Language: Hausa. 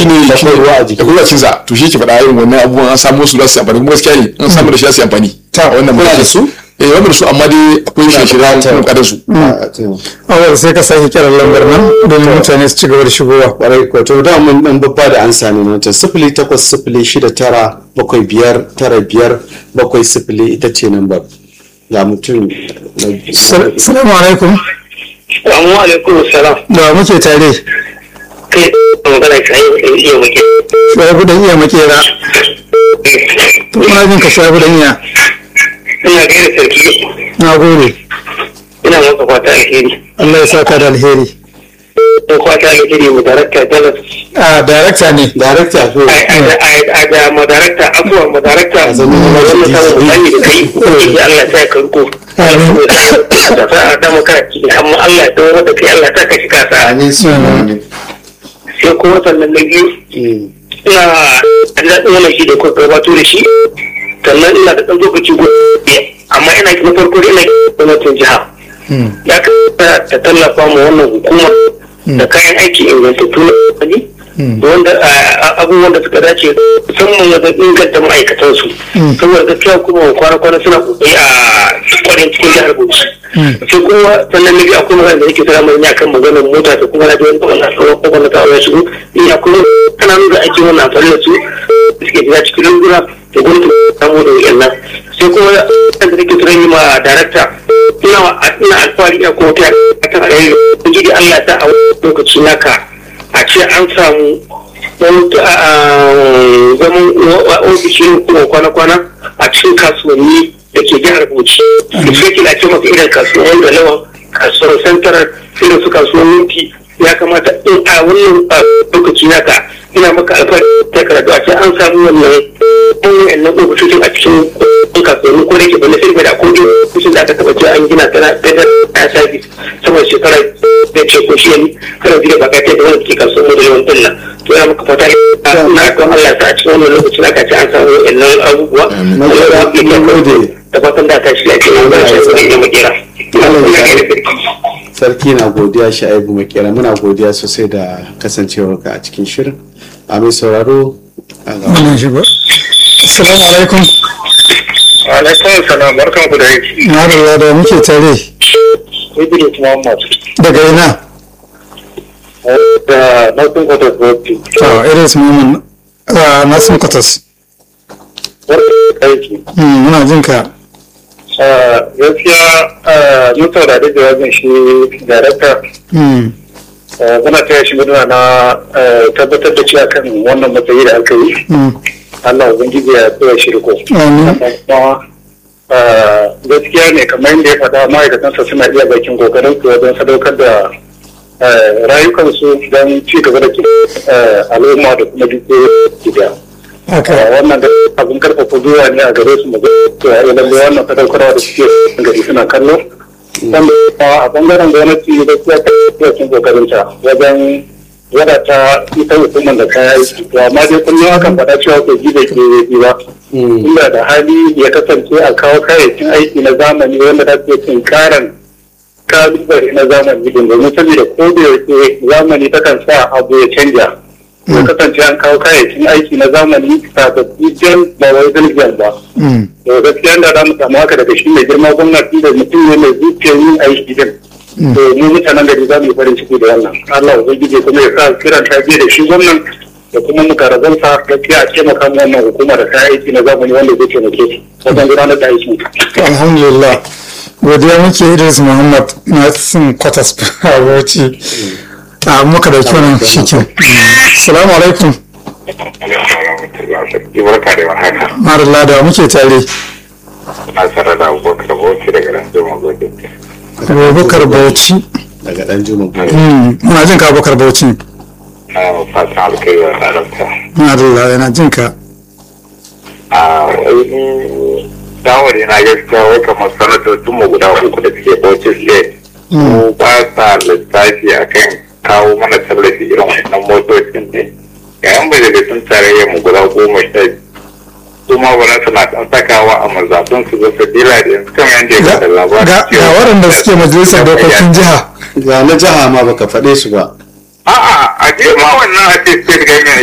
shine akwai ruwa a jiki. da kuma cinsa to shi ke faɗa irin wannan abubuwan an samu su za su yi amfani kuma gaskiya ne an samu da shi za su yi amfani Ta, wannan kuna mutum- da su? eh wanda da su amma dai akwai shirye-shirye buƙatar- kuma kadar su a to awal sai ka sake kiran lambar nan domin mutane su ci gaba da shigowa kwarai ko to da mun dan babba da ansa ne na ta sifili takwas sifili shida tara bakwai biyar tara biyar bakwai sifili ita ce nan ba ga mutum na- Sal- salamu alaikum Assalamu alaikum salam. da muke tare Kai magana ka yi iya muke. shafi dan iya makera to muna jin ka shafi dan iya Ina gaida sarki. na gode Ina maka fata alheri. Allah ya saka da alheri Ko fata alheri mu darakta dalas. a darakta ne darakta to A da mu darakta abuwa mu darakta. A zama na Wannan wajen samun bani da kai. Ubangiji Allah ya sa ka riko. Amin. Da sa a dama kana ciki amma Allah ya dawo da kai Allah ya sa ka shiga sa. amin su amin Sai kuma sannan na biyu Mm. ina da daɗin wannan shi da kuka gabato da shi sannan ina da ɗan lokaci gobe amma ina na farko dai ina gwamnatin jiha ya kamata ta tallafa mu wannan hukuma da kayan aiki ingantattu na wani da wanda a- abubuwan da suka dace musamman wajen inganta ma'aikatansu saboda gaskiya kuma kwana-kwana suna kokari a kwarin cikin jihar Bauchi sai kuma sannan na biyu akwai magana da yake tsara mai akan maganar mota da kuma na biyan da wannan sauran kowane ta ya shigo ni akwai kananun da ake wannan amfani da su da suke gida cikin lunguna da gwamnati ta samu da wuyan nan sai kuma kan da nake tunan yi ma darakta ina ina alfahari ina kuma ta kan alayi ubangiji Allah ya sa a wani lokaci naka a ce an samu wani zaman ofishin kuma kwana-kwana a cikin kasuwanni da ke jihar Bauchi da sai kila ce maka irin kasuwan da lawan kasuwar central irin su kasuwan minti ya kamata in a wannan a, lokaci naka ina maka alfahari ta karatu a ce an samu wannan wannan wannan ofisoshin a cikin kasuwanni ko da ke bane sai da akwai ofishin da aka taba ce an gina tana da ta service saboda shekara da ce ko shi ne kana jira ba kai da wani ke kasuwan mu da yawan dalla to ya maka fata na ga Allah ta a cikin wannan lokaci naka ce an samu wannan abubuwa na gode na gode da fatan da ta shi lafiya na shi sai ya makera sarki na godiya sha'ibu makera muna godiya sosai da kasancewarka a cikin shirin a mai sauraro a ga wannan shigo assalamu alaikum alaikum salam barkan ku da yake na da da muke tare Idris Muhammad daga ina da Northern Quarter Group to iris mumin na sun kwatas aiki Mm, muna jin ka gaskiya mun saurari jawabin shi darakta Mm, muna taya shi murna na tabbatar da cewa kan wannan matsayi da aka yi mm, Allah ubangiji ya tsaya shi riko amin kuma ah, gaskiya ne kamar yadda ya faɗa ma'aikatansa suna iya bakin kokarin su wajen sadaukar da ah, rayukansu don ci gaba da ah, al'umma da kuma dukiyoyin gida. haka wannan da abin karfafa gwiwa ne a gare su mu ga cewa eh, lalle wannan sadaukarwa da suke gari suna kallo dan a bangaren gwamnati da kuma cikin kokarin ta wajen wadata ita hukumar da kaya yi to amma dai kullum akan faɗa cewa ko ji da ke yi ba inda da hali ya kasance a kawo kayayyakin aiki na zamani wanda za su iya tunkaran kalubale na zamani din domin saboda ko da yake zamani takan sa abu ya canja ya kasance an kawo kayayyakin aiki na zamani sababbi jan ba wai daljan ba Mm, to gaskiya da za mu samu haka daga shi mai girma gwamnati da mutum ne mai zuciyar yin aiki din to mu mutanen gari za mu yi farin ciki da wannan Allah ubangiji kuma ya sa kiran ta da shi gwamnan da kuma mukarrabansa gaskiya a taimaka mu wannan hukuma da kayan aiki na zamani wanda zai taimake su wajen gudanar da aiki alhamdulillah godiya muke idris muhammad na sun kwatas a bauchi a muka dauki wannan shikin salamu alaikum barka da warhaka marilla da muke tare na sanar da abubakar bauchi daga nan zuma gobe abubakar bauchi daga dan juma Mm, muna jin ka abubakar bauchi na fatan alkai wa haramta marilla yana jin ka a wani shawari na gaskiya wai kamar sanatocin mu guda uku da suke bauchi state su ba sa lissafi akan kawo mana tallafi irin wannan motocin ne yayin bai daga sun tarayyar mu guda goma sha biyu su ma ba za su na ɗan sakawa a mazaɓin su zasa dila da yanzu kamar yadda ya ga bada labarin ga- ga waɗanda suke majalisar dokokin jiha ga na jiha ma baka faɗe su ba A'a, a je ma wannan a ce state government